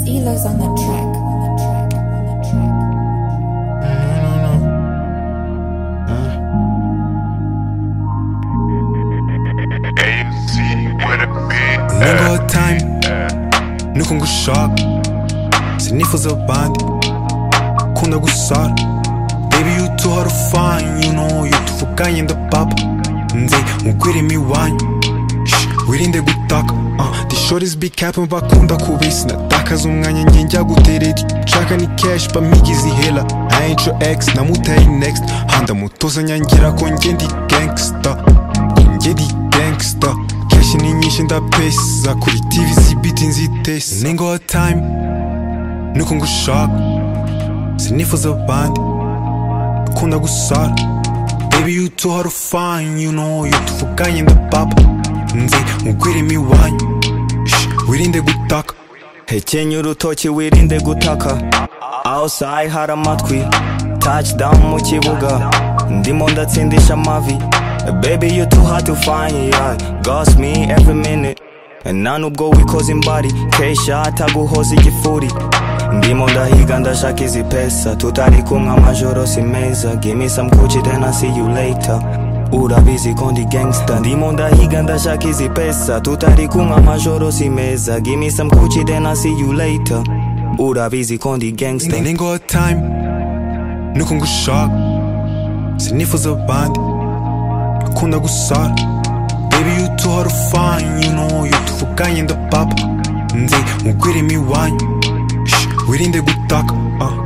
killers on the track. On the track. On the track. AMC with a big Number time nuko ngushaka sinifuza abandi kunda gusara baby you too hard to find you know you tuvuganye ndapapa nze nkugwira imiwanyu Shh, wirinde gutaka uh, the short is big cap bakunda kubisi natakaza umwanya njye njya gutera nshaka ni cash bamigize ihela I ain't your ex namutaye next handa mutoza nyangira ko njye ndi gangster njye ndi gangsta keshi ni nyinshi ndapesa kuri tv zibiti nzitesa ningo wa time nuko ngushaka sinifuza abandi akunda gusara baby you too hard to find you know you tuvuganye ndapapa nze nkugwira imiwanyu Shh, wirinde gutaka hekenya urutoki wirinde gutaka outside hari amatwi touchdown mu kibuga ndimo ndatsindisha amavi baby you too hard to find yeah. ghost me every minute nta nubwo wikoze imbari kesha ataguhoza igifuri ndimo ndahiga ndashaka izi pesa tutari kumwe amajoro si meza gimme some kuki then I see you later urabizi ko ndi gangsta ndimo ndahiga ndashaka izi pesa tutari kumwe amajoro si meza gimme some kuki then I see you later urabizi ko ndi gangsta Standing all time nuko ngushaka sinifuza abandi akunda gusara baby you too hard to find you know you tuvuganye ndapapa nze nkugwira imiwanyu Shh, wirinde gutaka uh.